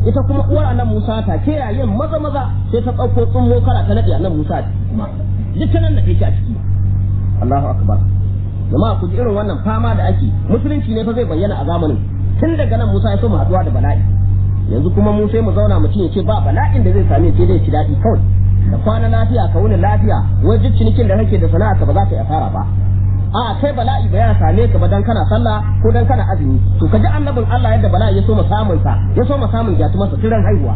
ita kuma uwar annan Musa ta ke yayin maza maza sai ta ɗauko tsummo kara ta naɗe annan Musa kuma duk ta nan da take a ciki Allahu akbar jama'a ku ji irin wannan fama da ake musulunci ne fa zai bayyana a zamanin tun daga nan Musa ya so mu haɗuwa da bala'i yanzu kuma mu sai mu zauna mutum ya ce ba bala'in da zai same sai dai ci daɗi kawai da kwana lafiya ka wuni lafiya wajen cinikin da kake da sana'a ka ba za ka yi asara ba a kai bala'i ba ya same ka ba dan kana sallah ko dan kana azumi to ka ji annabin Allah yadda bala'i ya so mu samun sa ya so mu samun gyatu masa tiran haihuwa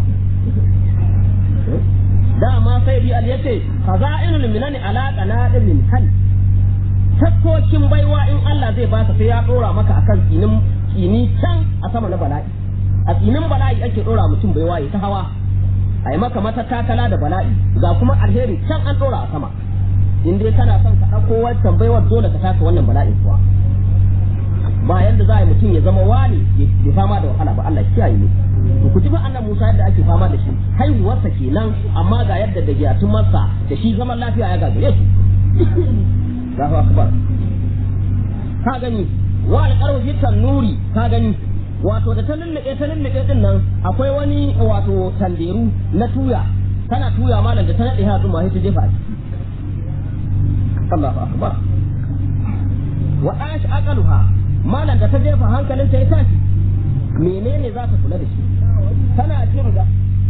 dama sai bi al yace faza'ilul minani ala qanadin min kan taskokin baiwa in Allah zai baka sai ya dora maka akan tsinin tsini can a sama na bala'i a tsinin bala'i ake dora mutum baiwa ya ta hawa a yi maka matakakala da bala'i ga kuma alheri can an dora a sama in dai kana son ka ɗauko wancan baiwar dole ka taka wannan bala'in kuwa ba yanda za a yi mutum ya zama wani ya fama da wahala ba Allah kiyaye ne to ku ji fa annan Musa yadda ake fama da shi haihuwarsa kenan amma ga yadda da giyatun masa da shi zaman lafiya ya gagare su Allahu akbar ka gani wa alqaru fi nuri ka gani wato da ta lullube ta lullube din nan akwai wani wato tanderu na tuya tana tuya malam da ta nade ha zuma sai ta jefa a ciki Allahu akbar wa ash aqaluha malam da ta jefa hankalin ta ya tashi menene za ta kula da shi tana jin da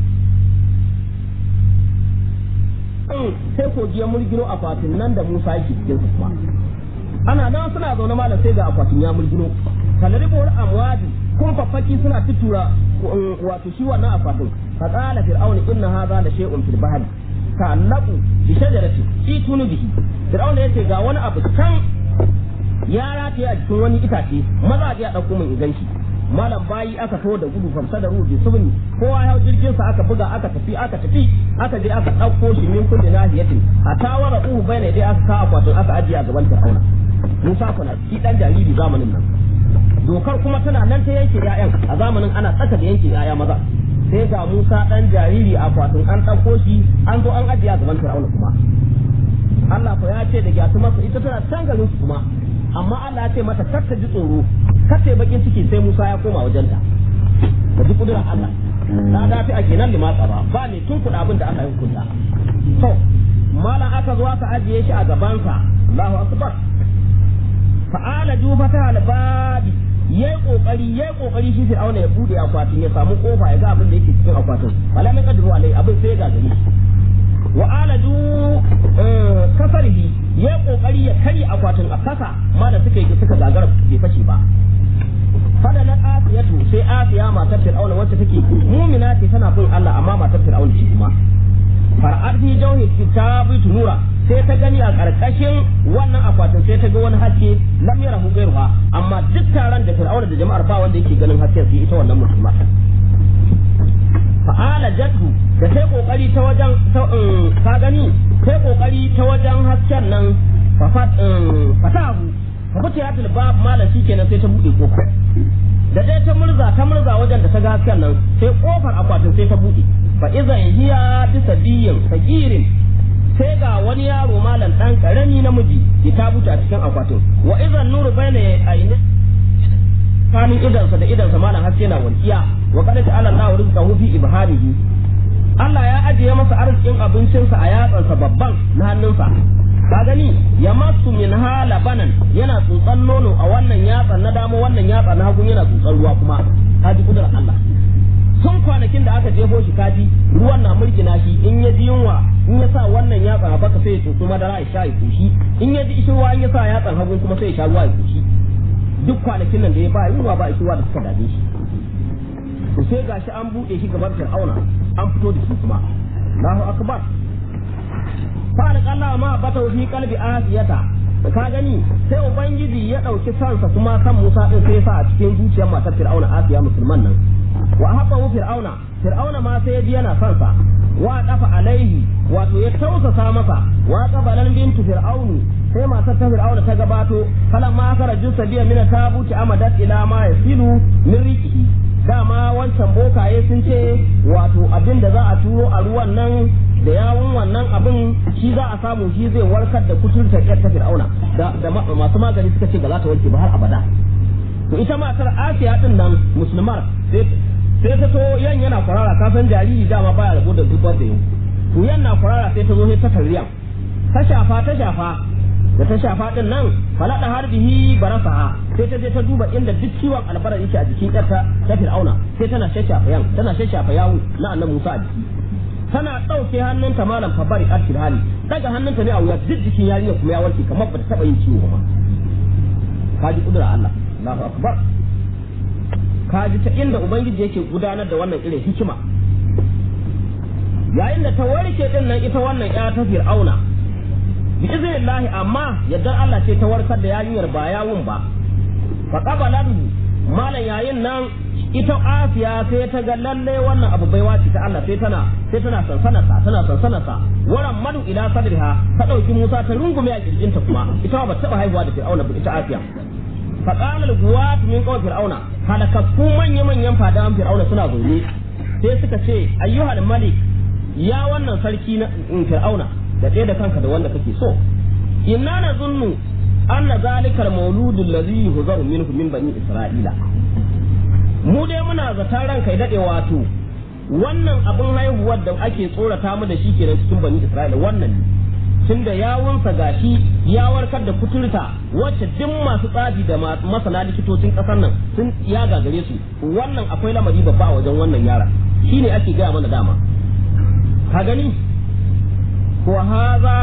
sai kogiyar mulgino akwatin nan da Musa yake cikin su kuma ana nan suna zaune malam sai ga akwatin ya mulgino kalaribuwar amwadi kun faffaki suna tutura wato shi wannan akwatin fa qala fir'auna inna hadha la shay'un fil bahri ta'allaqu bi shajarati itunu bihi fir'auna yace ga wani abu can ya rataye a cikin wani itace maza a dauko min idan shi malam bayi aka to da gudu famsa da rubi subni kowa ya jirgin sa aka buga aka tafi aka tafi aka je aka dauko shi min kulli nahiyatin a tawara uhu bayna dai aka ka akwatin aka ajiye a gaban fir'auna Musa kuna shi dan jariri zamanin nan dokar kuma tana nan ta yanke ƴaƴan a zamanin ana tsaka da yanke ƴaƴa maza sai ga Musa dan jariri a kwatin an ɗauko shi an zo an ajiye a gaban Fir'auna kuma Allah ko ya ce da gyatu masa ita tana can garin su kuma amma Allah ya ce mata kar ta ji tsoro kar ta bakin ciki sai Musa ya koma wajenta da duk kudurar Allah na dafi a kenan limatsa ba ba ne tun kuɗa abin da aka yi hukunta to malam aka zo aka ajiye shi a gabansa Allahu akbar fa'ala jufata albabi yayi kokari yayi kokari shi Fir'auna ya bude akwatin ya samu kofa ya ga abin da yake cikin akwatin wala mai kadru alai abin sai ya gagari wa alaju kasarihi yayi kokari ya kari akwatin a kasa ma da suka yi suka gagara bai fashe ba fada na asiyatu sai asiya matar Fir'auna wacce take mu'mina ce tana bin Allah amma matar Fir'auna ce kuma far'ar fi jawhi kitabi nura sai ta gani a ƙarƙashin wannan akwatin sai ta ga wani haske lam yarahu ghayruha amma duk taron da fir'auna da jama'ar ba wanda yake ganin hasken sai ita wannan musulma fa'ala jatu da sai kokari ta wajen ka gani sai kokari ta wajen hasken nan fatahu fa futiyatul bab malam shikenan sai ta bude kofar da dai ta murza ta murza wajen da ta ga hasken nan sai kofar akwatin sai ta bude fa idan hiya bisabiyin sagirin sai ga wani yaro malam dan karami namiji ya tabuta a cikin akwatin wa idan nuru bayna aini kanin idansa da idansa malam haske na walkiya wa qad ta'ala Allahu rizqahu fi ibharihi Allah ya ajiye masa arzikin abincinsa a yatsansa babban na hannunsa ka gani ya masu min hala banan yana tsotsan nono a wannan yatsan na dama wannan yatsa na hagun yana tsotsan ruwa kuma ka ji kudurar Allah tun kwanakin da aka jefo shi kaji ruwan na mulkina shi in ya ji yunwa in ya sa wannan yatsan a baka sai ya tsotso madara ya sha ya koshi in ya ji ishirwa in ya sa yatsan hagun kuma sai ya sha ruwa ya koshi duk kwanakin nan da ya ba yunwa ba ishirwa da suka dame shi to sai gashi an buɗe shi gaban fir'auna an fito da shi kuma Allahu akbar fa alqalla ma bata fi qalbi asiyata ka gani sai ubangiji ya dauki sansa kuma kan Musa din sai sa a cikin zuciyar matar fir'auna Asiya musulman nan wa haɓa fir'auna fir'auna ma sai ya ji yana son sa wa dafa alaihi wato ya tausasa masa wa qabalan bintu fir'aunu sai matar ta fir'auna ta gabato falan ma kara jusa biya mina tabuti amadat ila ma yasilu min riqihi dama wancan bokaye sun ce wato abin da za a turo a ruwan nan da yawun wannan abin shi za a samu shi zai warkar da kuturta ƴar ta fir'auna da masu magani suka ce ba za ta warke ba har abada to ita matar asiya din nan musulmar sai sai ta to yan yana kwarara ka san jariri dama baya rabo da zubar da yau to yan na kwarara sai ta zo sai ta tarriyan ta shafa ta shafa da ta shafa din nan falada harbihi barasaha sai ta je ta duba inda duk ciwon albara yake a jikin yarta ta fir'auna sai tana shashafa yan tana shashafa yawo na annabi Musa a jiki tana ɗauke hannunta malam fabari arkil hali daga hannunta ne a wuya duk jikin yarinya kuma ya warke kamar bata taba yin ciwo ba kaji kudura Allah Allahu akbar kaji ta inda ubangiji yake gudanar da wannan irin hikima yayin da ta warke din nan ita wannan ya ta fir'auna bi iznillahi amma yadda Allah ce ta warkar da yarinyar ba yawun ba fa qabalatu malam yayin nan ita afiya sai ta ga lalle wannan abu baiwa ce ta Allah sai tana sai tana sansanarsa tana sansanarsa waran madu ila sadriha ta dauki Musa ta rungume a kirjinta kuma ita ba taba haihuwa da Fir'auna ba ita afiya fa qala al-guwat min qawl fir'auna halakakku manya manyan fadawan fir'auna suna zaune sai suka ce ayyuhal malik ya wannan sarki na fir'auna da ɗaya da kanka da wanda kake so inna nazunnu anna zalikal mauludul ladhi yuhzaru minhu min bani isra'ila mu dai muna zaton ranka ya daɗe wato wannan abin haihuwar da ake tsorata mu da shi kenan cikin bani Isra'ila wannan ne tun da yawunsa gashi ya warkar da kuturta wacce duk masu tsafi da masana likitocin ƙasar nan sun ya gagare su wannan akwai lamari babba a wajen wannan yara shine ake gaya mana dama ka gani ko haza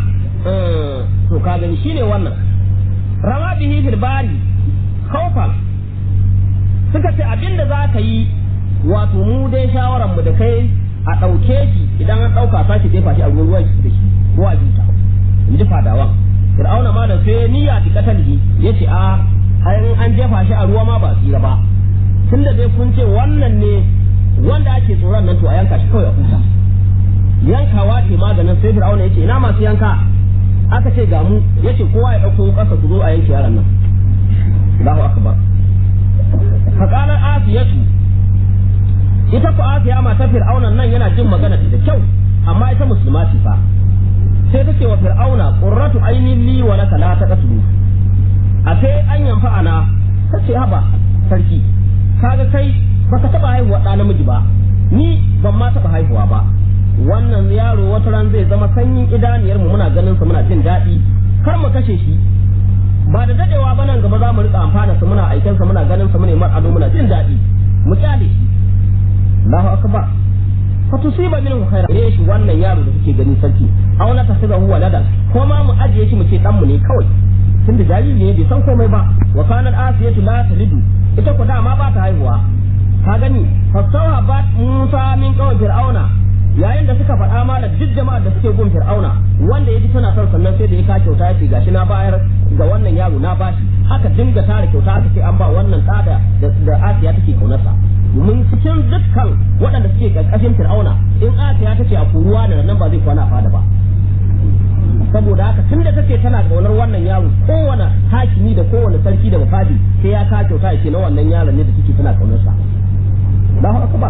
to ka gani shine wannan rama bihi fil bari khawfan suka ce abin da za ka yi wato mu dai shawaran mu da kai a ɗauke shi idan an ɗauka sake jefa shi a ruwan ruwan da shi ko a juta in ji fadawan fir'auna ma da sai niyya ta katalihi ya ce a an jefa shi a ruwa ma ba tsira ba tun da dai kun ce wannan ne wanda ake tsoron nan to a yanka shi kawai a huta yankawa ce maganin sai fir'auna ya ce ina masu yanka aka ce ga mu ya ce kowa ya ɗauko ƙasa su zo a yanke yaran nan Allahu akbar faƙalar asiyatu ita ku asiya mata fir'aunan nan yana jin magana da kyau amma ita musulma ce fa sai ta ce wa fir'auna qurratu ainin li wa laka la taqtulu a sai an yanfa ana ta ce haba sarki kaga kai baka taba haihuwa ɗa namiji ba ni ban ma taba haihuwa ba wannan yaro wata ran zai zama sanyin idaniyar mu muna ganin sa muna jin daɗi kar mu kashe shi ba da dadewa ba nan gaba za mu rika amfana su muna aikin sa muna ganin sa muna mar ado muna jin daɗi mu kyale shi Allahu akbar fa tusiba minhu khairan gare shi wannan yaro da kuke gani sarki aw la tasibahu waladan ko ma mu ajiye shi mu ce dan mu ne kawai tunda jariri ne bai san komai ba wa kanat asiyatu la talidu ita ko dama ba ta haihuwa ka gani fasawa ba Musa min kawai fir'auna yayin da suka faɗa malam duk jama'ar da suke gun fir'auna wanda ya ji tana son sannan sai da ya ka kyauta yace gashi na bayar ga wannan yaro na bashi aka dinga tara kyauta aka ce an ba wannan tsada da Asiya take kaunarsa domin cikin dukkan waɗanda suke ƙarƙashin fir'auna in Asiya tace a kuruwa da nan ba zai kwana a fada ba saboda haka tun da take tana kaunar wannan yaro kowane hakimi da kowane sarki da bafadi sai ya ka kyauta ya ce na wannan yaron ne da suke tana kaunarsa Allahu akbar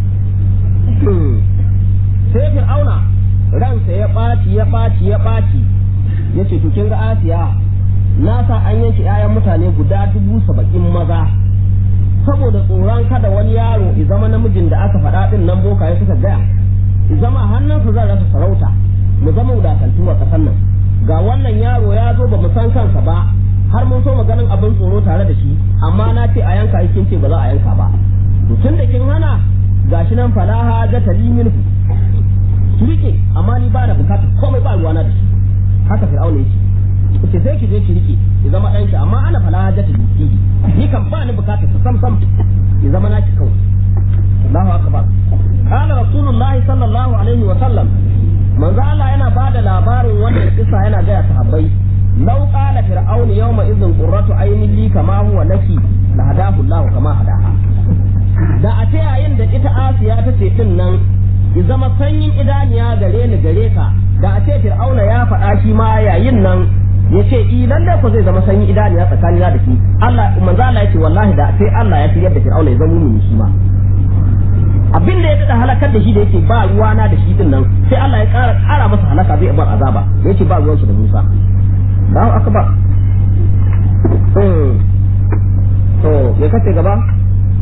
sai fir'auna ransa ya ɓaci ya ɓaci ya ɓaci ya ce to kin ga asiya na sa an yanke 'ya'yan mutane guda dubu saba'in maza saboda tsoron kada wani yaro ya zama namijin da aka faɗa ɗin nan bokaye suka gaya ya zama hannunsa zan rasa sarauta mu zama wadatantu a ƙasar nan ga wannan yaro ya zo ba mu san kansa ba har mun so ganin abin tsoro tare da shi amma na ce a yanka kin ce ba za a yanka ba to tun da kin hana gashi nan falaha jata limin ki rike amma ni ba da bukatar komai ba ruwana da shi haka fir'auna yake yace sai ki je ki rike ki zama ɗanki amma ana fala hajjata ki ni kan ba ni bukatar ta sam sam ki zama naki kawai Allahu akbar qala rasulullah sallallahu alaihi wa sallam manzo Allah yana bada labarin wannan kisa yana ga sahabbai law qala fir'aunu yawma idhin qurratu aynin li kama huwa laki la hadahu Allah kama hadaha da a ce yayin da ita Asiya ta ce din nan ki zama sanyin idaniya gare ni gare ka da a ce fir'auna ya faɗa shi ma yayin nan ya ce i lalle ko zai zama sanyin idaniya tsakanina da shi Allah manzo Allah ya ce wallahi da sai Allah ya fi yadda fir'auna ya zama mumini shi ma abin da ya dada halakar da shi da yake ba ruwana da shi din nan sai Allah ya ƙara ƙara masa halaka zai bar azaba yake ba ruwan shi da Musa Allahu akbar to me kace gaba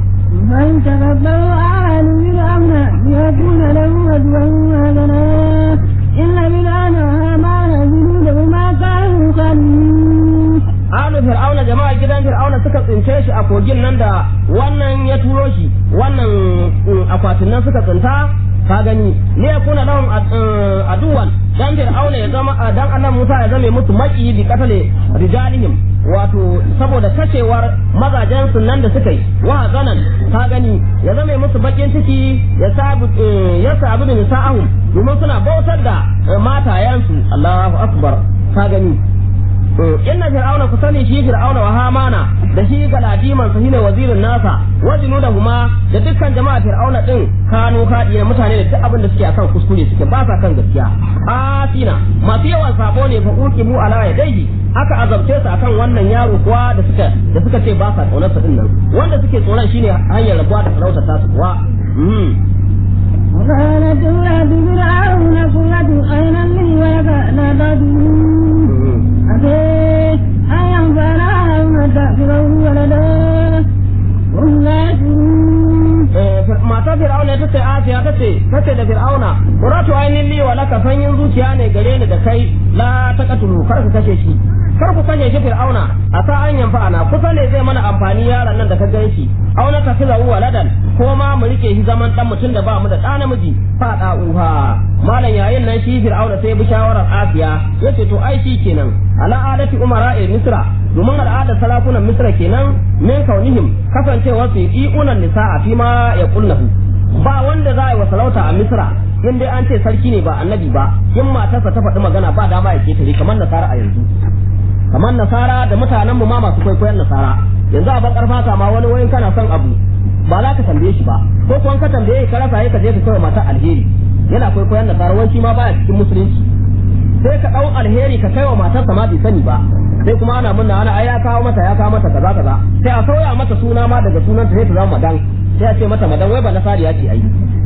من تقبل آل فرعون ليكون له عدوا وهزنا إن فرعون وهامان جنودهما كانوا خالدين alu fir'auna jama'a gidan fir'auna suka tsince shi a kogin nan da wannan ya turo shi wannan akwatin nan suka tsinta ka gani ne ya kuna lahum aduwan dan fir'auna ya zama dan annabi Musa ya zame musu maki bi katale rijalihim wato saboda kashewar mazajen su nan da suka yi wa zanan ka gani ya zame musu bakin ciki ya sabu ya sabu bin sa'ahum domin suna bautar da matayensu Allahu akbar ka gani inna fir'auna ku sani shi fir'auna wa hamana da shi galadiman sa shine wazirin nasa wajinu da huma da dukkan jama'a fir'auna din kanu hadiya mutane da duk abin da suke akan kuskure suke ba sa kan gaskiya asina masu yawan sabo ne fa uqimu ala yadayhi aka azabce su akan wannan yaro kuwa da suka da suka ce ba sa kaunar sa din nan wanda suke tsoron shine hanyar rabuwa da sarauta ta su kuwa وقالت امرأة فرعون قرة عين لي ولك لا تدرون أبيت أن ينفعنا أو نتخذه ولدا وهم لا يشعرون mata fir'auna ta ce asiya ta ce ta ce da fir'auna quratu ainin li wa laka sanyin zuciya ne gare ni da kai la taqatulu kar ku kashe shi kar ku kashe shi fir'auna a sa an yanfa ana kusa ne zai mana amfani yaron nan da ka gan shi au na tafi zawu waladan ko ma mu rike shi zaman dan mutum da ba mu da ɗa namiji fa da uha malam yayin nan shi fir'auna sai bi shawarar asiya yace to ai shi kenan ala adati umara misra domin al'adar sarakunan misra kenan min kaunihim kasancewa su yi unan nisa'a fi ma ya kullahu ba wanda za a yi wa sarauta a misra in dai an ce sarki ne ba annabi ba in matarsa ta faɗi magana ba dama ya ketare kamar nasara a yanzu kamar nasara da mutanenmu ma masu kwaikwayon nasara yanzu a bakar fata ma wani wayin kana son abu ba za ka tambaye shi ba ko kuwa ka tambaye ka rasa ka je ka kai matar alheri yana kwaikwayon nasara wanci ma baya cikin musulunci sai ka ɗau alheri ka kai wa matarsa ma bai sani ba sai kuma ana munna ana ai ya kawo mata ya kawo mata kaza kaza sai a sauya mata suna ma daga sunanta sai ta zama madan sai a ce mata madan wai ba nasari ya ce ai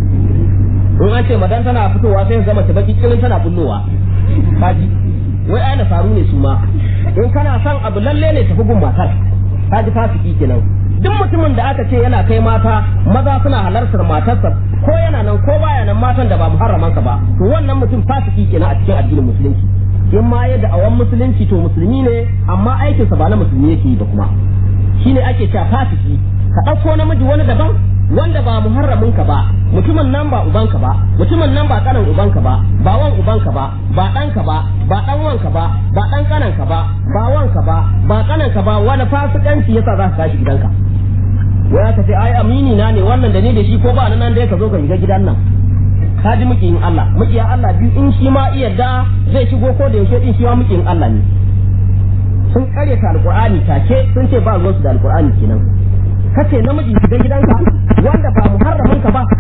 in an ce madan tana fitowa sai ta zama ta baki kirin tana bullowa kaji wai ai nasaru ne su ma in kana son abu lalle ne tafi gun matar kaji fasiki kenan duk mutumin da aka ce yana kai mata maza suna halartar matarsa ko yana nan ko baya nan matan da ba muharramansa ba to wannan mutum fasiki kenan a cikin addinin musulunci in ma ya da'awan musulunci to musulmi ne amma aikinsa ba na musulmi yake yi ba kuma shine ake cewa fasiki ka ɗauko namiji wani daban wanda ba muharramin ka ba mutumin nan ba ubanka ba mutumin nan ba kanan ubanka ba ba wan ubanka ba ba ɗanka ba ba ɗan wanka ba ba ɗan kananka ba ba wanka ba ba kananka ba wani fasikanci yasa za ka tashi gidanka wai aka ce ai amini na ne wannan da ni da shi ko ba nan dai ka zo ka shiga gidan nan ka ji mukiyin Allah mukiyin Allah biyu in shi ma iya da zai shigo ko da yaushe din shi ma mukiyin Allah ne sun karyata alqur'ani take sun ce ba ruwansu da alqur'ani kenan kace namiji shiga gidanka wanda ba muharramin ka ba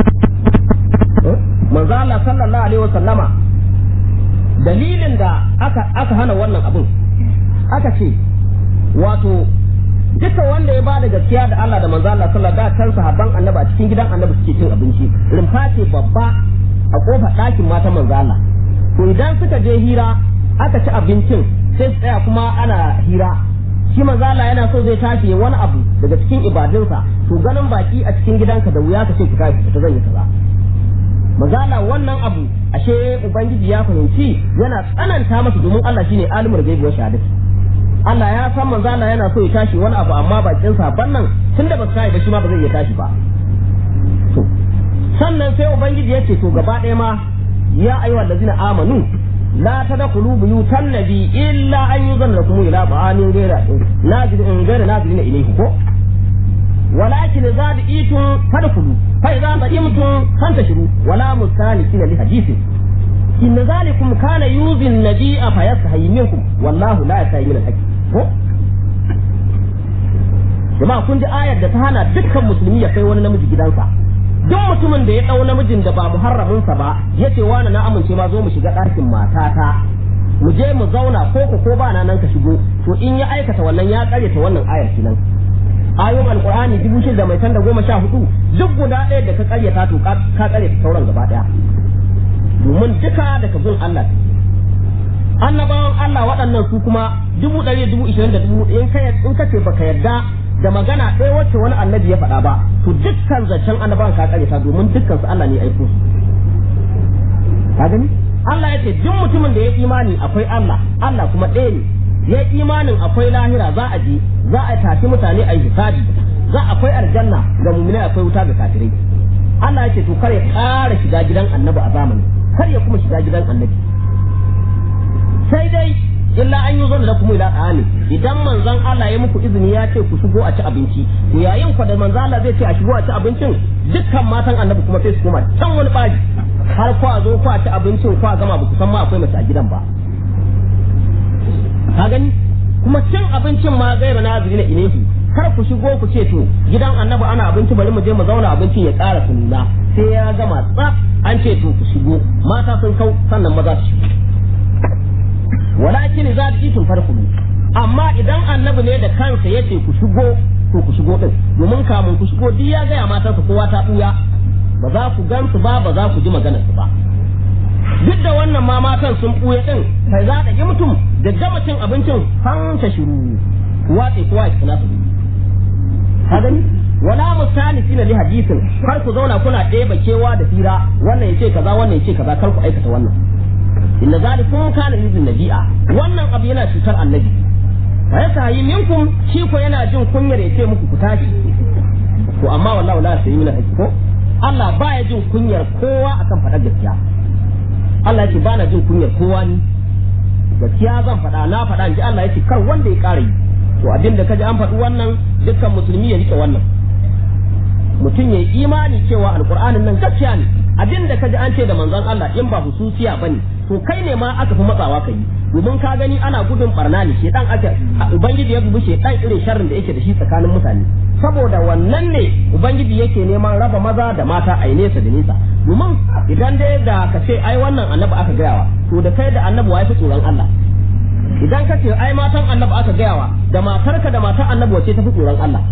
manzo Allah sallallahu alaihi wasallama dalilin da aka aka hana wannan abin aka ce wato duka wanda ya bada gaskiya da Allah da manzo Allah sallallahu alaihi wasallam sahabban annabi a cikin gidan annabi suke cin abinci rumfa ce babba a kofar ɗakin mata manzo Allah to idan suka je hira aka ci abincin sai su tsaya kuma ana hira shi manzo Allah yana so zai tashi wani abu daga cikin ibadunsa to ganin baki a cikin gidanka da wuya ka ce ki tashi ta zan yi kaza manzo Allah wannan abu ashe ubangiji ya fahimci yana tsananta masa domin Allah shine alimul gaibi wa shahadati Allah ya san manzo Allah yana so ya tashi wani abu amma bakin saban nan tunda ba su tashi ba shi ma ba zai iya tashi ba to sannan sai ubangiji ya ce to gaba ɗaya ma ya ayyuhal ladzina amanu la tadkhulu buyutan nabi illa an yuzanna lakum ila ba'anin ghayra nazirin ghayra nazirin ilayhi ko ولكن إذا دعيتم فادخلوا فإذا طعمتم فانتشروا ولا مستانسين لحديث إن ذلكم كان يؤذي النبي فيستحيي منكم والله لا يستحيي من الحق jama'a kun ji ayar da ta hana dukkan musulmi ya kai wani namiji gidansa duk mutumin da ya ɗau namijin da ba muharraminsa ba ya ce wani na amince ma zo mu shiga ɗakin matata mu je mu zauna ko ko ko ba na nan ka shigo to in ya aikata wannan ya karyata wannan ayar kenan ayoyin alkur'ani dubu shida da mai tan da goma sha hudu duk guda ɗaya da ka karyata to ka karyata sauran gaba ɗaya domin duka daga bin Allah annabawan Allah waɗannan su kuma dubu ɗari dubu ishirin da dubu in ka in ka ce baka yarda da magana ɗaya wacce wani annabi ya faɗa ba to dukkan zancen annabawan ka karyata domin dukkan su Allah ne ya aiko su ka gani Allah ya ce duk mutumin da ya imani akwai Allah Allah kuma ɗaya ne ya imanin akwai lahira za a je za a tafi mutane a yi hisabi za akwai aljanna ga mu'minai akwai wuta ga kafirai Allah ya ce to kare ƙara shiga gidan annabi a zamani kar ya kuma shiga gidan annabi sai dai illa an yi zon da kuma ila tsani idan manzon Allah ya muku izini ya ce ku shigo a ci abinci to yayin ku da manzon Allah zai ce a shigo a ci abincin dukkan matan annabi kuma sai su koma can wani bari har ku a zo ku a ci abincin ku a gama ba ku san ma akwai mace a gidan ba ka gani kuma cin abincin ma gaira na zuri na inehu kar ku shigo ku ce to gidan annabi ana abinci bari mu je mu zauna abincin ya ƙara nuna sai ya gama tsaf an ce to ku shigo mata sun kau sannan maza su shigo walakin za ta tun farko amma idan annabi ne da kansa ya ce ku shigo to ku shigo din domin kamun ku shigo duk ya gaya matansa kowa ta buya ba za ku gansu ba ba za ku ji maganar su ba duk da wannan ma matan sun buya din kai za ta yi mutum da gama cin abincin fanta shiru watse kowa ya kula su ka gani wala musalisi na li hadisin kar ku zauna kuna ɗeba kewa da fira wannan ya ce kaza wannan ya ce kaza kar ku aikata wannan inna zalikum kana yuzin nabi'a wannan abu yana cutar annabi wa yasahi minkum shi ko yana jin kunyar ya ce muku ku tashi to amma wallahi la sai mina ko Allah baya jin kunyar kowa akan faɗar gaskiya Allah yake bana jin kunyar kowa ni gaskiya zan faɗa na faɗa in ji Allah yake kar wanda ya ƙara yi to abin da kaji an faɗi wannan dukkan musulmi ya rike wannan mutum ya yi imani cewa alƙur'anin nan gaskiya ne abin da kaji an ce da manzon Allah in ba hususiya bane to kai ne ma aka fi matsawa ka yi domin ka gani ana gudun barna ne shedan aka ubangiji ya dubi shedan irin sharrin da yake da shi tsakanin mutane saboda wannan ne ubangiji yake neman raba maza da mata a nesa da nesa domin idan dai da ka ce ai wannan annabi aka gayawa to da kai da annabi wai fi tsoron Allah idan ka ce ai matan annabi aka gayawa da matarka da matan annabi wace ta fi tsoron Allah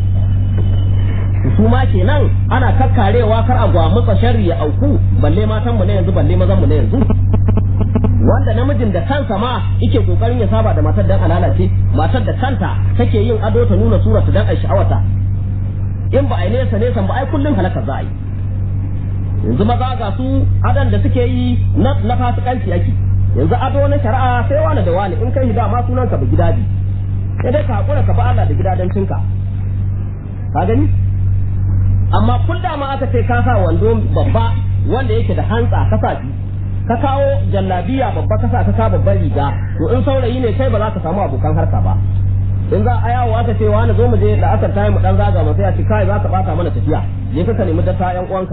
su ma kenan ana kakkarewa kar a gwamutsa sharri ya auku balle matan mu ne yanzu balle mazan mu ne yanzu wanda namijin da kansa ma yake kokarin ya saba da matar dan alala ce matar da kanta take yin ado ta nuna surata dan ai sha'awata in ba ai nesa nesa ba ai kullun halaka za a yi yanzu maza ga su adan da suke yi na na fasikanci ake yanzu ado na shari'a sai wani da wani in kai hida ma sunan ka ba gidaji sai dai ka hakura ka ba Allah da gidadancinka ka gani amma kullum ma aka ce ka sa wando babba wanda yake da hantsa ka sa ka kawo jallabiya babba ka sa ka sa babban riga to in saurayi ne kai ba za ka samu abokan harka ba in za a yawo aka ce wani zo mu je da aka tayi mu dan zaga mu sai a ce kai za ka bata mana tafiya je ka nemi datta yan uwanka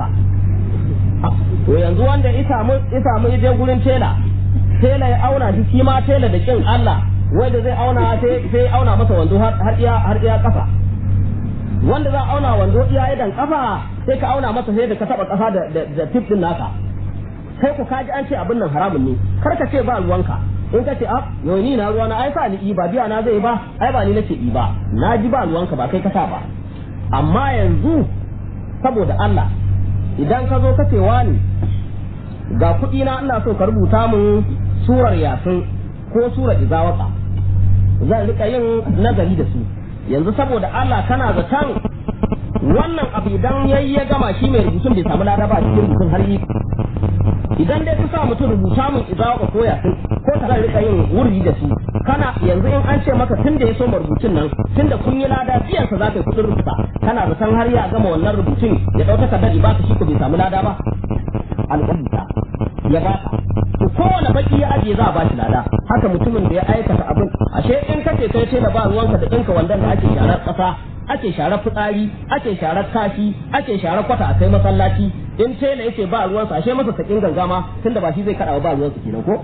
to yanzu wanda ya samu ya samu je gurin tela tela ya auna shi shi ma tela da kin Allah wanda zai auna sai sai auna masa wando har iya har iya kafa wanda za a auna wando iya idan kafa sai ka auna masa sai da ka taba kasa da da tip din naka kai ku kaji an ce abin nan haramun ne kar ka ce ba ruwanka in ka ce a yau ni na ruwana ai sa ni ba biya na zai ba ai ba ni nace i ba na ji ba ruwanka ba kai ka sa ba amma yanzu saboda Allah idan ka zo ka ce wani ga kuɗi na ina so ka rubuta min surar yasin ko surar izawaka zan rika yin nazari da su yanzu saboda Allah kana zaton wannan abu idan yayi ya gama shi mai rubutun bai samu lada ba cikin rubutun har yi idan dai ka sa mutum rubuta mun izawa ka koya sun ko ka zai rika yin wurri da su kana yanzu in an ce maka tun da ya so rubutun nan tun da kun yi lada biyansa za ka yi kudin rubuta kana zaton har ya gama wannan rubutun ya ɗau takardar ba ka shi ko bai samu lada ba al'umma ya ba ka to kowane baki ya ajiye za a ba shi lada haka mutumin da ya aikata abin ashe in kace kai ce da ba ruwanka da ɗinka wandan da ake sharar ƙasa ake sharar fitsari ake sharar kashi ake sharar kwata a kai masallaci in tela yake ba ruwansa ashe masa sakin gangama tunda ba shi zai kada ba ruwansa kenan ko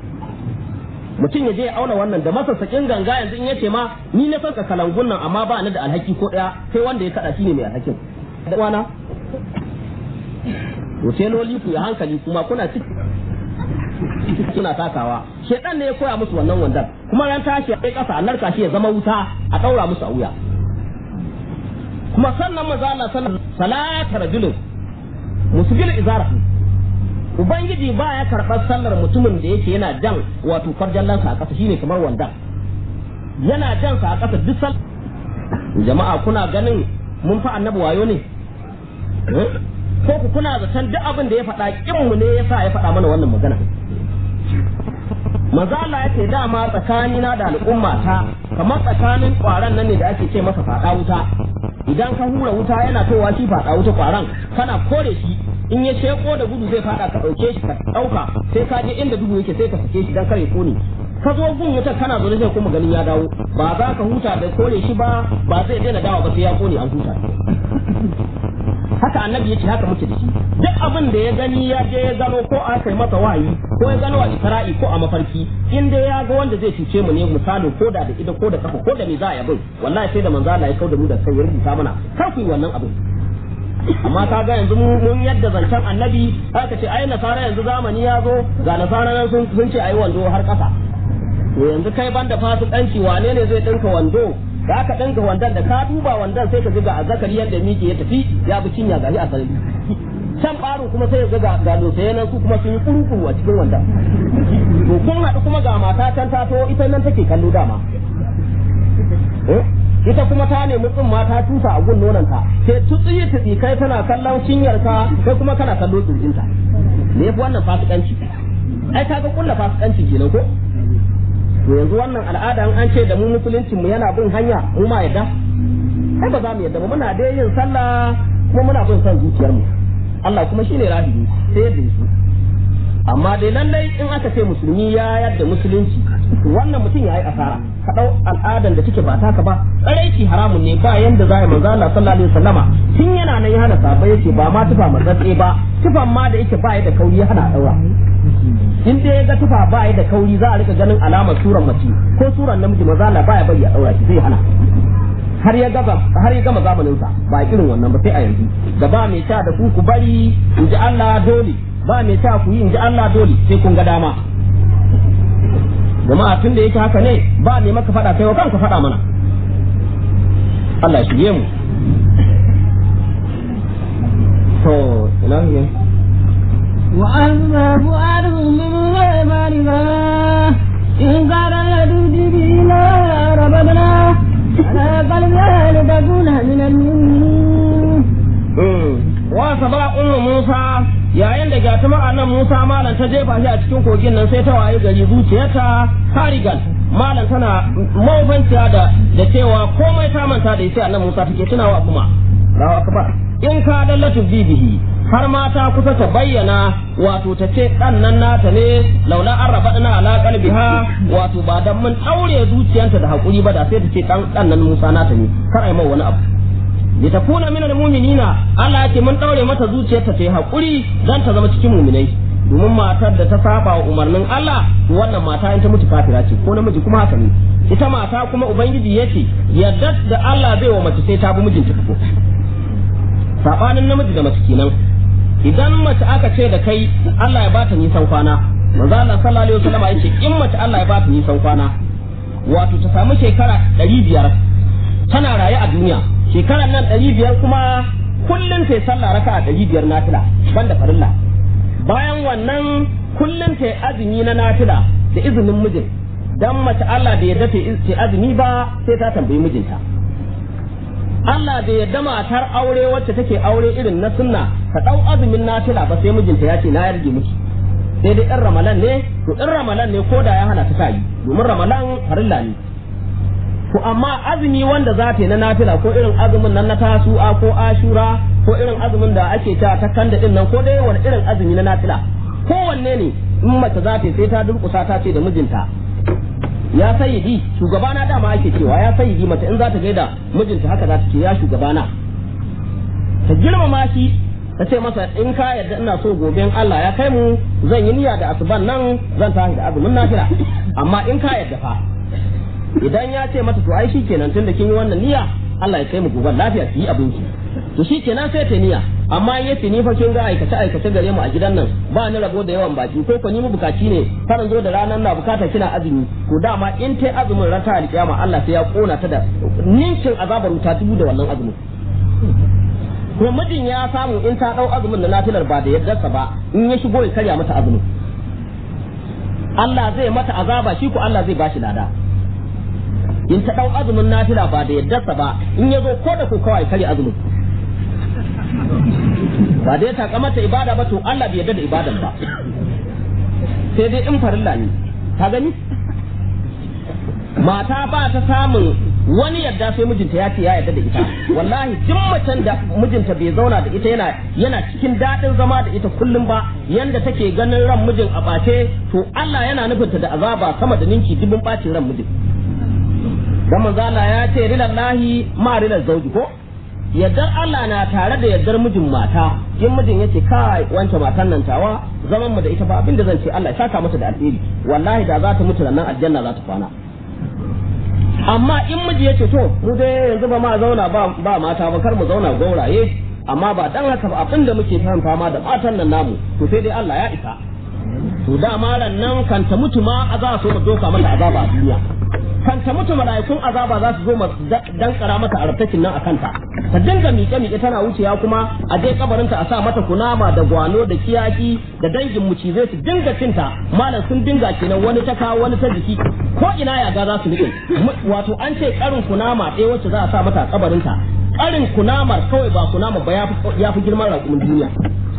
mutum ya je ya auna wannan da masa sakin ganga yanzu in yace ma ni na sanka kalangun nan amma ba ni da alhaki ko daya sai wanda ya kada shine mai alhakin da wana to teloli ku ya hankali kuma kuna ciki suna takawa shedan ne ya koya musu wannan wandan kuma ran tashi ya kai kasa a narka shi ya zama wuta a daura musu a wuya kuma sannan maza Allah sallallahu salata rajulun musbil izarahu ubangiji ba ya karɓar sallar mutumin da yake yana jan wato farjallansa a ƙasa shine kamar wanda yana jan sa a ƙasa duk sal jama'a kuna ganin mun fa annabi wayo ne ko ku kuna zaton duk abin da ya faɗa kinmu ne yasa ya faɗa mana wannan magana manzo Allah ya ce dama tsakanina da al'umma ta kamar tsakanin kwaran nan ne da ake ce masa faɗa wuta idan ka hura wuta yana towa shi faɗa wuta kwaran kana kore shi in ya sheko da gudu zai faɗa ka ɗauke shi ka ɗauka sai ka je inda duhu yake sai ka sake shi dan kare kone ka zo gun wutar kana zo sai kuma ganin ya dawo ba za ka huta da kore shi ba ba zai daina dawa ba sai ya kone an huta haka annabi yace haka muke da shi duk abin da ya gani ya je ya gano ko a kai masa wahayi ko ya gano a isra'i ko a mafarki in dai ya ga wanda zai cuce mu ne misalin ko da da ida ko da kafa ko da me za a yi abin wallahi sai da manzo Allah ya kauda mu da kai ya rubuta mana kar ku yi wannan abin amma ka ga yanzu mun yadda zancen annabi aka ce ai nasara yanzu zamani ya zo ga nasara nan sun sun ce ai wando har kasa to yanzu kai banda fasikanci wane ne zai dinka wando da aka dinka wandon da ka duba wandon sai ka ga azzakari yadda miki ya tafi ya bi cinya gari a sarari can baro kuma sai ya ga ga sai nan su kuma sun yi kurukuru a cikin wandon to kun haɗu kuma ga mata can ta to ita nan take kallo dama ita kuma ta nemi tsin mata tusa a gun nonanta sai tutsi tutsi kai tana kallon cinyarka kai kuma kana kallo tsirjinta me yafi wannan fasikanci ai kaga kulla fasikanci kenan ko to yanzu wannan al'ada an ce da mu musuluncin mu yana bin hanya mu ma yadda ai ba za mu yadda ba muna dai yin sallah kuma muna bin son zuciyar mu Allah kuma shine rahimi sai yadda shi amma dai lallai in aka ce musulmi ya yadda musulunci wannan mutum ya yi asara ka dau al'adan da take ba taka ba tsaraici haramun ne ba yanda za a manzo Allah sallallahu alaihi wasallama tun yana nan ya hana sabai yace ba ma tufa matsatse ba tufan ma da yake ba ya da kauri ya hana daura in dai ya ga tufa ba ya da kauri za a rika ganin alamar suran mace ko suran namiji maza Allah baya bari a daura shi zai hana har ya gaba har ya gama zamanin sa ba irin wannan ba sai a yanzu da ba mai ta da ku ku bari in ji Allah dole ba mai ta ku yi in ji Allah dole sai kun ga dama jama'a tun da yake haka ne ba ne maka faɗa kai wa kanka faɗa mana Allah ya shige mu to ina ne وأما فؤاد من غير بالغة إن كان يدود به لا ربنا على قلبها لتكون من المؤمنين wa saba ummu Musa yayin da gatuma annan Musa malam ta jefa shi a cikin kogin nan sai ta waye gari zuciyarta harigan malam tana mawufanciya da da cewa komai ta manta da sai annan Musa take tunawa kuma rawa akbar in ka dallatu bibihi har mata kusa ta bayyana wato ta ce dan nan nata ne laula an raba na ala qalbiha wato ba dan mun daure zuciyarta da hakuri ba da sai ta ce dan dan nan Musa nata ne kar ai mai wani abu li takuna minal mu'minina Allah yake mun daure mata zuciyarta ta yi hakuri dan ta zama cikin mu'minai domin matar da ta saba wa umarnin Allah wannan mata in ta mutu kafira ce ko namiji kuma haka ne ita mata kuma ubangiji yace yadda da Allah zai wa mace sai ta bi mijinta ko sabanin namiji da mace kenan idan mace aka ce da kai Allah ya bata nisan kwana manzo Allah sallallahu alaihi wasallam yace in mace Allah ya bata nisan kwana wato ta samu shekara 500 tana raye a duniya shekaran nan 500 kuma kullun sai sallah raka'a 500 nafila banda farilla bayan wannan kullun sai azumi na nafila da izinin mijin dan mace Allah da yadda ta azumi ba sai ta tambayi mijinta Allah da yadda matar aure wacce take aure irin na sunna ka dau azumin nafila ba sai mijinta ya ce na yarge miki sai dai in ramalan ne to in ramalan ne ko da ya hana ta yi domin ramalan farilla ne to amma azumi wanda za ta yi na nafila ko irin azumin nan na tasu'a ko ashura ko irin azumin da ake ta ta kanda din nan ko dai wani irin azumi na nafila kowanne ne in mace za ta yi sai ta durkusa ta ce da mijinta ya sayyidi shugabana dama ake cewa ya sayyidi mace in za ta gaida mijinta haka za ta ce ya shugabana ta girmama shi ta ce masa in ka yarda ina so gobe in Allah ya kai mu zan yi niyya da asuban nan zan tashi da azumin nafila amma in ka yarda fa idan ya ce mata to ai shikenan tunda kin yi wannan niyya Allah ya kai mu gobe lafiya ki yi abinci to shikenan sai ta niyya amma ya ce ni fa kin ga aikace aikace gare mu a gidan nan ba ni rabo da yawan baki ko ko ni mu bukaci ne karan zo da ranar na bukata kina azumi to dama in tai azumin rata alkiyama Allah sai ya kona ta da ninkin azabar wuta tubu da wannan azumin kuma mijin ya samu in ta dau azumin da nafilar ba da yaddarsa ba in ya shigo ya karya mata azumin Allah zai mata azaba shi ko Allah zai bashi lada in ta dau azumin nafila ba da yaddarsa ba in ya zo ko da ko kawai kare azumin ba dai ta kamata ibada ba to Allah bai yarda da ibadan ba sai dai in farilla ne ka gani mata ba ta samun wani yadda sai mijinta ya ce ya yarda da ita wallahi duk macen da mijinta bai zauna da ita yana yana cikin daɗin zama da ita kullum ba yanda take ganin ran mijin a ɓace to Allah yana nufinta da azaba sama da ninki dubin ɓacin ran mijin dan manzo Allah ya ce rilallahi ma rilal zauji ko yaddar Allah na tare da yaddar mijin mata in mijin yace kai wancan matan nan tawa zaman mu da ita ba abinda zan ce Allah ya saka mata da alheri wallahi da za ta mutu nan aljanna za ta kwana amma in miji yace to mu dai yanzu ba ma zauna ba ba mata ba kar mu zauna gauraye amma ba dan haka ba abinda muke fama da matan nan namu to sai dai Allah ya isa to da maran nan kan ta mutu ma a za so mu doka mata azaba a duniya kan ta mutu mala'ikun azaba za su zo dan kara mata artakin nan a kanta ta dinga miƙe miƙe tana wucewa kuma a je kabarinta a sa mata kunama da gwano da kiyaki da dangin mucizai su dinga cinta malam sun dinga kenan wani ta kawo wani ta jiki ko ina ya ga za su rike wato an ce karin kunama ɗaya wacce za a sa mata a kabarinta karin kunamar kawai ba kunama ba ya fi girman raƙumin duniya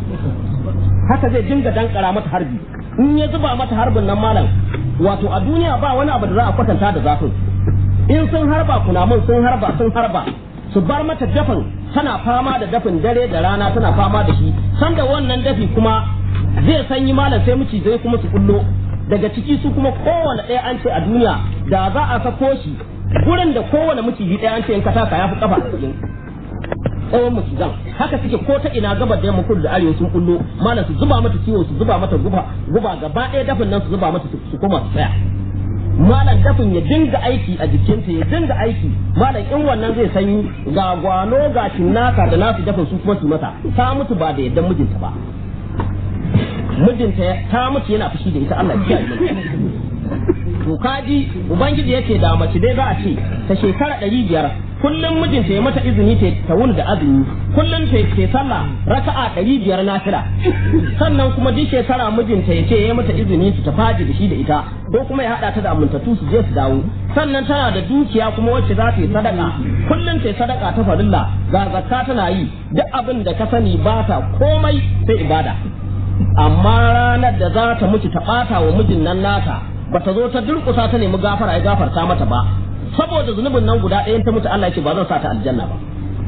haka zai dinga dankara mata harbi in ya zuba mata harbin nan malam wato a duniya ba wani abu da za a kwatanta da zafin in sun harba kunamun sun harba sun harba su bar mata dafin tana fama da dafin dare da rana tana fama da shi sanda wannan dafi kuma zai sanyi malam sai muci zai kuma su kullo daga ciki su kuma kowane ɗaya an ce a duniya da za a sako shi gurin da kowane miciji ɗaya an ce in ka taka ya fi kafa tsawon macizan haka suke ko ta ina gabar da yamma kudu da arewa sun kullo malam su zuba mata ciwo su zuba mata guba guba gaba ɗaya dafin nan su zuba mata su koma su tsaya malam dafin ya dinga aiki a jikinta ya dinga aiki malam in wannan zai sanyi ga gwano ga cinnaka da nasu dafin su kuma su mata ta mutu ba da yaddan mijinta ba mijinta ta mutu yana fushi da ita Allah ya kiyaye to kaji ubangiji yake da mace dai za a ce ta shekara ɗari biyar kullum mijinta ya mata izini ta wuni da azumi kullum ta ke sallah raka'a ɗari biyar nafila sannan kuma duk shekara mijinta ya ce ya mata izini su ta faji da shi da ita ko kuma ya haɗa ta da amintattu su je su dawo sannan tana da dukiya kuma wacce za ta yi sadaka kullum ta yi sadaka ta farilla ga zakka tana yi duk abin da ka sani ba ta komai sai ibada amma ranar da za ta mutu ta ɓata wa mijin nan nata ba ta zo ta durƙusa ta nemi gafara ya gafarta mata ba saboda zunubin nan guda ɗayan ta mutu Allah ya ce ba zan sa ta aljanna ba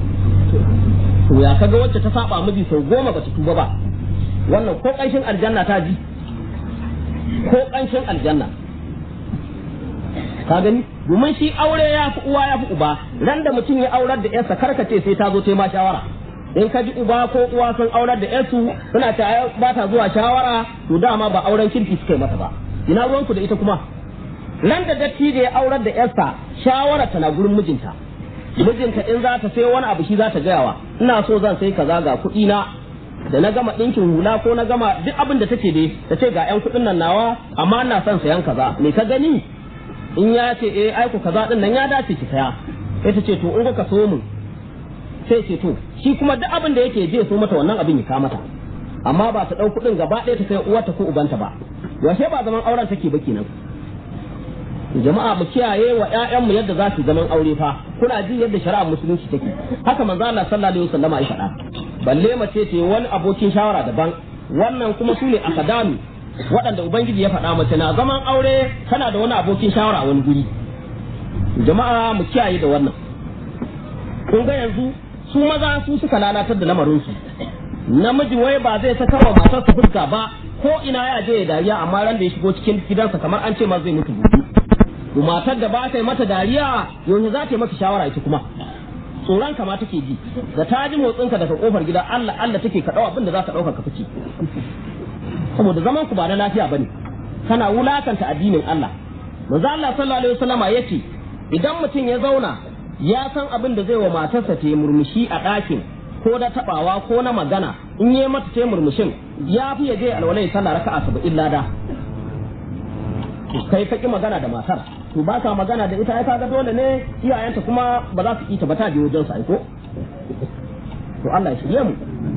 to ya kaga wacce ta saba miji sau goma ba ta tuba ba wannan ko ƙanshin aljanna ta ji ko ƙanshin aljanna ka gani domin shi aure ya fi uwa ya fi uba ran da mutum ya aurar da yarsa karkace sai ta zo ta ma shawara in ka ji uba ko uwa sun aurar da yarsu suna ta ba ta zuwa shawara to dama ba auren kirki suka yi mata ba ina ruwanku da ita kuma nan da datti da ya aurar da yarsa shawara tana gurin mijinta mijinta in za ta sai wani abu shi za ta gayawa ina so zan sai kaza ga kuɗi na da na gama ɗinkin hula ko na gama duk abin da take dai ta ce ga 'yan kuɗin nan nawa amma ina son sayan kaza me ka gani in ya ce eh aiku kaza din nan ya dace ki saya sai ta ce to in ka so mun sai ce to shi kuma duk abin da yake je so mata wannan abin ya kama mata amma ba ta ɗau kuɗin gaba ɗaya ta kai uwarta ko ubanta ba yaushe ba zaman auren take ba kenan jama'a mu kiyaye wa ƴaƴanmu yadda za su zaman aure fa kuna ji yadda shari'ar musulunci take haka manzo Allah sallallahu alaihi wasallama ya faɗa balle mace ce wani abokin shawara daban wannan kuma su ne akadami waɗanda ubangiji ya faɗa mace na zaman aure tana da wani abokin shawara a wani guri jama'a mu kiyaye da wannan kun ga yanzu su maza su suka lalatar da lamarinsu namiji wai ba zai saka wa matarsa fuska ba ko ina ya je ya dariya amma ran da ya shigo cikin gidansa kamar an ce ma zai mutu gobe matar da ba ta yi mata dariya yanzu za ta yi maka shawara ita kuma tsoron kama take ji da ta ji motsinka daga kofar gida Allah Allah take ka dau abin da za ka dauka ka fice saboda zaman ku ba na lafiya bane kana wulakanta addinin Allah manzo Allah sallallahu alaihi wasallama yace idan mutum ya zauna ya san abin da zai wa matarsa ta yi murmushi a ɗakin ko da tabawa ko na magana in yi mata ta murmushin ya fi ya je alwalai sallah raka'a saba'in lada kai ka ki magana da matar to ba ka magana da ita ai kaga dole ne iyayenta kuma ba za su ita ba ta je wajen sa ko to Allah ya shirye mu